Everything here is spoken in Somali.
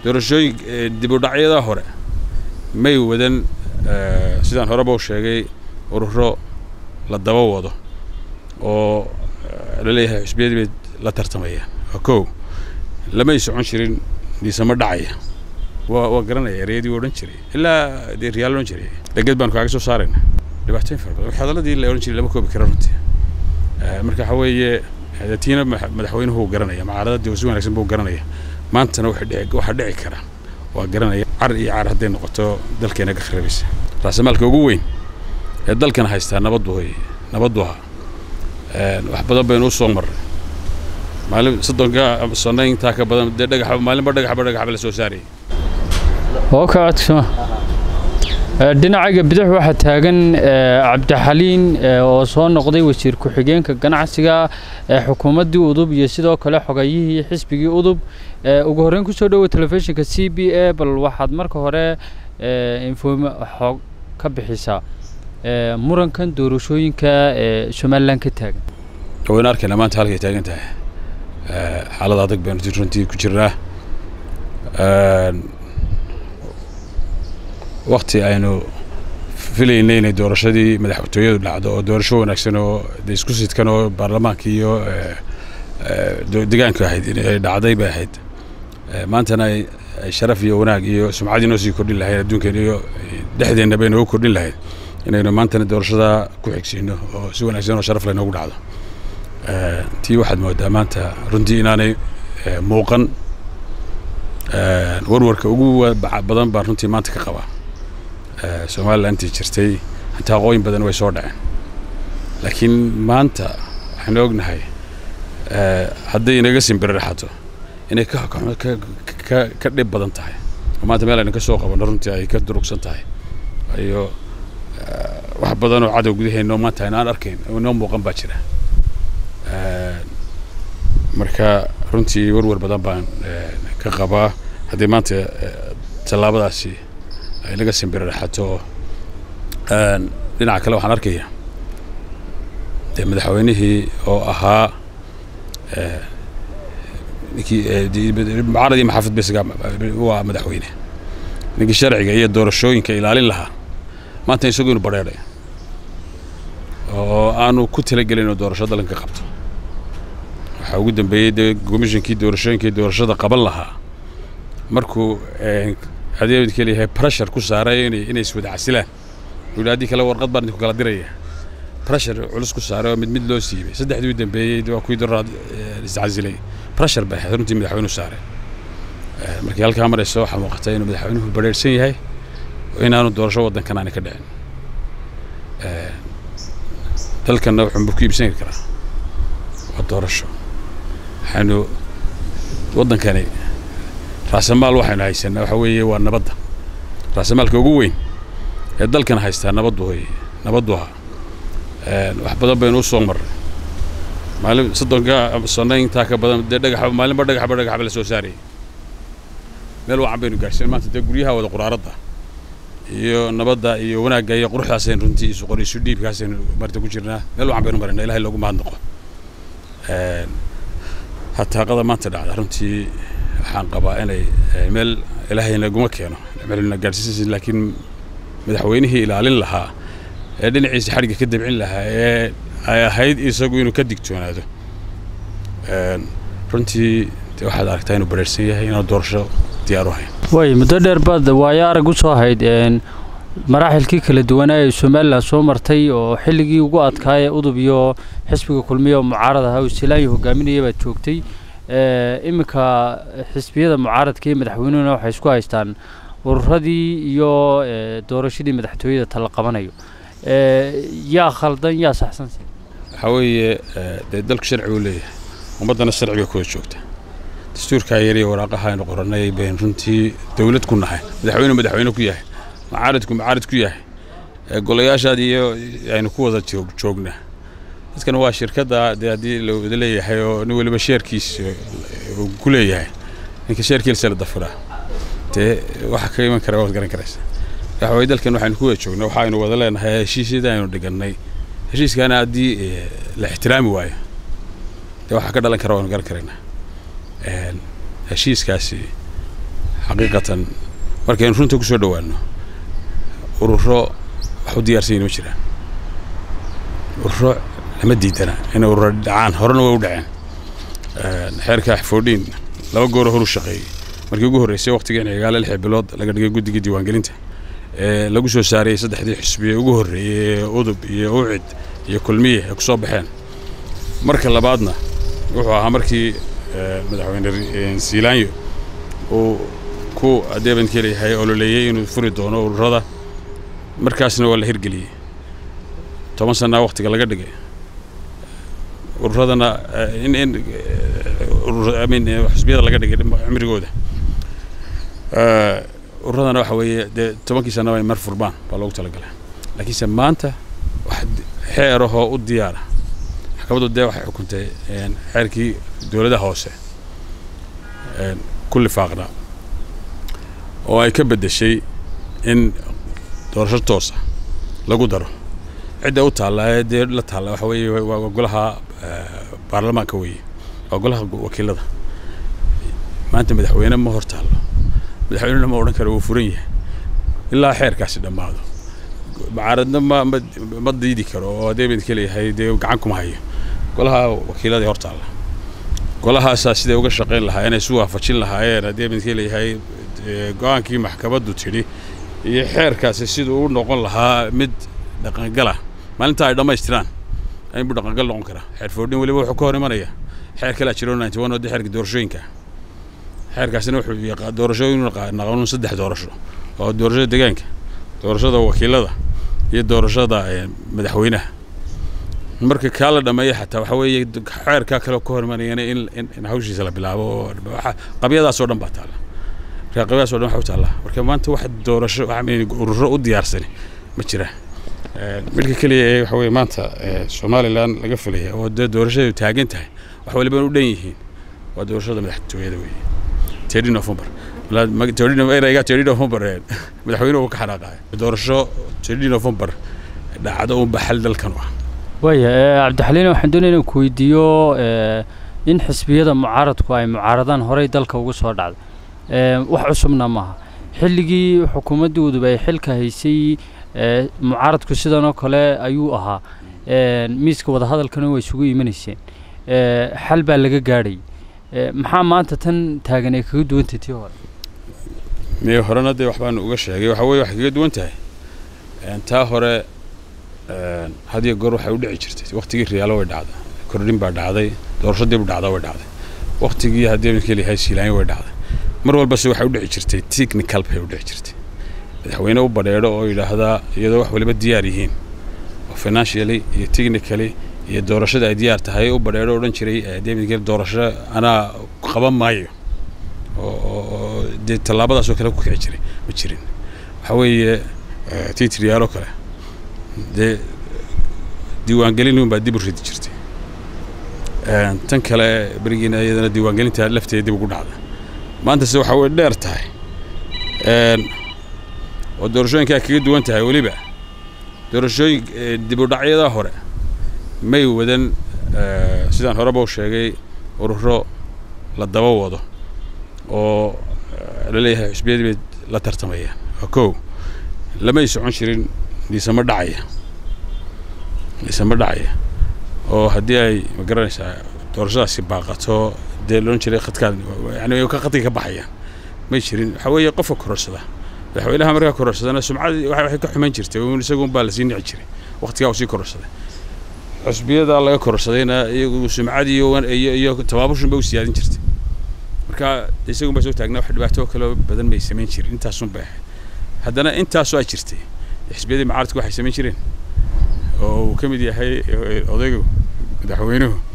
doorashooyin dib u dhacyada hore may wadan sidaan horeba u sheegay ururo la daba wado oo la leeyahay xusbiyadii bay la tartamayaan waa kow lamay socon jirin dhiisamo dhacaya waa waa garanaya ereyadii u odhan jiray ilaa dee riyaal odhan jiray dheged baanu kaaga soo saarayna dhibaatooyin fara badan hadaladii la odhan jiray lama koobi karo runtii marka waxa weeye tiina madaxweynuhu uu garanaya mucaaradadii si wanaagsan buu garanaya maantana waxaa dhici kara waa garanaya car iyo car hadday noqoto dalkeena ka kharabaysa raasamaalka ugu weyn ee dalkan haystaa nabaddu hoy nabaddu ahaa wax badan baynu u soo marray maalin soddonka sano intaa ka badan dee dhagax maalinba dhagaxba dhagaxba la soo saarayay oo ka codsama dhinacaga bidix waxaa taagan cabdixaliin oo soo noqday wasiir ku-xigeenka ganacsiga ee xukuumaddii udub iyo sidoo kale xogayihii xisbigii udub ugu horreyn kusoo dhowow telefishinka c b a bal waxaad marka hore infom xoog ka bixisaa murankan doorashooyinka ee somalilan ka taagan waynu arkayna maanta halkay taagan tahay xaalad adag baynu runtii ku jirnaa wakti aynu filaynay inay doorashadii madaxtooyadu dhacdo oo doorasho wanaagsan oo de isku sidkan oo baarlamaanka iyo degaanku ahayd inay dhacday bay ahayd maantana ay sharaf iyo wanaag iyo sumcadii noo sii kordhin lahayd adduunkeena iyo dhexdeenna bay noogu kordhin lahayd inaynu maantana doorashada ku xigsiino oo si wanaagsan oo sharaf leh noogu dhacdo tii waxaad moodaa maanta runtii inaanay muuqan warwarka ugu badan baan runtii maanta ka qabaa somalilan intii jirtay intaa aqooyin badan way soo dhaceen laakiin maanta waxaynu ognahay hadday inaga simbiriraxato inay ka dhib badan tahay oo maanta meel aynu ka soo qabanno runtii ay ka durugsan tahay iyo wax badan oo cadow gudaheennoo maanta aynu aan arkayn oo inoo muuqan baa jira marka runtii warwar badan baan ka qabaa haddii maanta tallaabadaasi ay laga simbiriraxato dhinaca kale waxaan arkaya dee madaxweynihii oo ahaa ninkii mucaarad iyo maxaafid besiga waa madaxweyne ninkii sharciga iyo doorashooyinka ilaalin lahaa maanta isagu inu badheedhay oo aanu ku talagelin inuu doorasho dalanka qabto waxaa ugu dambeeyey dee komishinkii doorashooyinkii doorashada qaban lahaa markuu adeebadka leeyahay pressure ku saaray inay inay iswada casilaan wuxuu haddii kale warqad baan idinku kala diraya pressure culus ku saaray oo mid mid loo siibay saddexdii u dambeeyey waa kuwii doraad iscasilay pressure bay ahayd runtii madaxweynuhu saaray markii halkaa marayso waxaa muuqata inuu madaxweynuhu badheersan yahay inaanu doorasho waddankan aani ka dhicin dalkanna wuxuu ku iibsan karaa waa doorasho waxaynu waddankani raasamaal waxaynu haysanaa waxa weeye waa nabadda raasamaalka ugu weyn ee dalkan haystaa nabaddu hoy nabaddu ahaa wax badan baynu u soo marray maalin soddonka sano intaa ka badan dee dhagax maalinba dhagaxba dhagaxba la soo saarayay meel wacan baynu gaarsiin maanta dee guryaha wada quraaradda iyo nabadda iyo wanaagga iyo quruxdaasaynu runtii isu qor isu dhiibkaasaynu marta ku jirnaa meel wacan baynu marayna ilahay loogu mahadnaqo hataaqada maanta dhacda runtii waxaan qabaa inay meel ilaahay naguma keeno melna gaadhsiisis laakiin madaxweynihii ilaalin lahaa ee dhinaciisa xadhigga ka dabcin lahaa ee ay ahayd isagu inuu ka digtoonaado runtii de waxaad aragtaa inuu badheersan yahay inuu doorasho diyaar u hayn way muddo dheer baad waayo arag u soo ahayd maraaxilkii kala duwanaa ee somalilan soo martay oo xilligii ugu adkaaya udub iyo xisbiga kulmiya oo mucaarad ahaa usilaayo hogaaminaya baad joogtay iminka xisbiyada mucaaradka iyo madaxweynuhuna waxay isku haystaan ururadii iyo doorashadii madaxtooyada tala qabanayo yaa khaldan yaa saxsanse waxaa weeye dee dalku sharci uu leeyahay ummaddana sharci bay kuwada joogta dastuurkaa yariya waraaqaha aynu qorannay bayn runtii dawlad ku nahay madaxweyne madaxweyne ku yahay mucaaradku mucaarad ku yahay golayaashaad iyo aynu ku wada joognaa dadkan waa shirkadda dee haddii la wada leeyahay oo nin weliba sheerkiis uu ku leeyahay ninka sheerkiisa la dafiraa dee waxa ka iman kara waad garan karaysa waxa weye dalkan waxaynu ku wada joognaa waxa aynu wada leenahay heshiisyada aynu dhigannay heshiiskaana haddii la ixtiraami waayo dee waxaa ka dhalan kara waanu garan karaynaa heshiiskaasi xaqiiqatan markaynu runta ku soo dhowaanno ururo wax u diyaarsan yihin ma jiraan ururo lama diidana inay ururo dhacaan horena way u dhaceen xeerka foodhiin laba gooro horu shaqeeyey markii ugu horreysay waqtigan cigaale lix bilood laga dhigay guddiga diiwaangelinta ee lagu soo saarayey saddexdii xisbiye ugu horreeyey ee udub iyo ucid iyo kulmiye ay ku soo baxeen marka labaadna wuxuu ahaa markii madaxweyne siilaanyo uu ku adeebanka leeyahay ololeeyey inuu furi doono ururada markaasna waa la hirgeliyey toban sannaa waqtiga laga dhigay ururadana in in min xisbiyada laga dhigay cimrigooda ururadana waxa weeye dee tobankii sannaba ay mar furmaan baa loogu talagalay laakiinse maanta wax xeerahoo u diyaara maxkamaddu dee waxay xukuntay xeerkii dowladaha hoose ku lifaaqnaa oo ay ka beddeshay in doorasho toosa lagu daro cidda u taallaa dee la taalla waxa weeye waa golaha baarlamaanka weeye waa golaha wakiilada maanta madaxweyne ma hor taallo madaxweynena ma odhan karo wuu furan yahay ilaa xeerkaasi dhammaado mucaaradna ma ma ma diidi karo oo adeebadka leeyahay dee gacan kuma hayo golaha wakiiladii hor taalla golahaasaa siday uga shaqayn lahaa inay isu waafajin lahaayeen adeebadka leeyahay go-aankii maxkamaddu tidhi iyo xeerkaasi siduu u noqon lahaa mid dhaqangala maalinta ay dhammaystiraan inbuu dhaqangal noqon karaa xeer foodhin weliba wuxuu ka hor imanaya xeer kalaa jiro ninety one oo dee xeerka doorashooyinka xeerkaasina wuxuu doorashooyin naqanuun saddex doorasho oo doorashada deegaanka doorashada wakiilada iyo doorashada madaxweynaha marka kaa la dhameeya xataa waxa weeye xeerkaa kale ka hor imanayana in in hawshiisa la bilaabo oo qabyadaasoo dhan baa taalla marka qabyadaasoo dhan waxa u taallaa marka maanta wax doorasho ururo u diyaarsani ma jiraan midka keliya ee waxa weye maanta somalilan laga filaya oo dee doorashadu taagan tahay wax waliba u dhan yihiin waa doorashada madaxtooyada weeye tedi november erayga tedi november madaxweynuhu ka xanaaqaaya doorasho tedi november dhacdo unba xal dalkan u ah waaya cabdixaliin waxaan doonaya inaan ku weydiiyo in xisbiyada mucaaradku ay mucaaradaan horey dalka ugu soo dhacday wax cusubna maaha xilligii xukuumaddii udub ay xilka haysay mucaaradku sidan oo kale ayuu ahaa miiska wadahadalkana way isugu imanayseen xal baa laga gaadhay maxaa maanta tan taagan ay kaga duwantay tii hore mee horena dee waxbaan uga sheegay waxa weye waxay kaga duwan tahay taa hore had iyo goor waxay u dhici jirtay waktigii riyaalo way dhacday kordhin baa dhacday doorasho dib u dhacda way dhacday waktigii haddii midka leeyahay siilaanyo way dhacday mar walbase waxay u dhici jirtay technical bay u dhici jirtay madaxweyne u badheedho oo yidhaahdaa iyadoo wax waliba diyaar yihiin oo financially iyo technically iyo doorashada ay diyaar tahay u badheedho odhan jiray davidgel doorasho anaa qaban maayo oo dee tallaabadaasoo kale ku kici jiray ma jirin waxaa weeye titriyaaloo kale dee diiwaangelin unbaa dib u ridi jirtay tan kale berigiina iyadana diiwaangelinta lafteeda dib ugu dhacda maanta se waxaa way dheer tahay oo doorashooyinkaa kaga duwan tahay weliba doorashooyin dib u dhacyada hore may wadan sidaan horeba u sheegay ururo la daba wado oo la leeyahay xusbiyadii bay la tartamayaan waa kow lamay socon jirin dhiisamo dhacaya dhiisamo dhacaya oo haddii ay ma garanaysaa doorashadaasi baaqato dee loodhan jiray khadkaan yani ka khadkay ka baxayaan may jirin waxaa weeye qofka kororsada madaxweynaha markaa kororsadana sumcadii waxay ka xumayn jirtay isagun baa lasii nici jiray waqtigaa uu sii kororsaday xusbiyada laga kororsadayna iyagu sumcadii iyo iyo tabaabushin bay u siyaadin jirtay marka isagun baa soo taagnaa wax dhibaato kale badan may samayn jirin intaasun bay ahayd haddana intaasoo ay jirtay xisbiyadii mucaaradku waxay samayn jireen oo uu ka mid yahay odaygu madaxweynuhu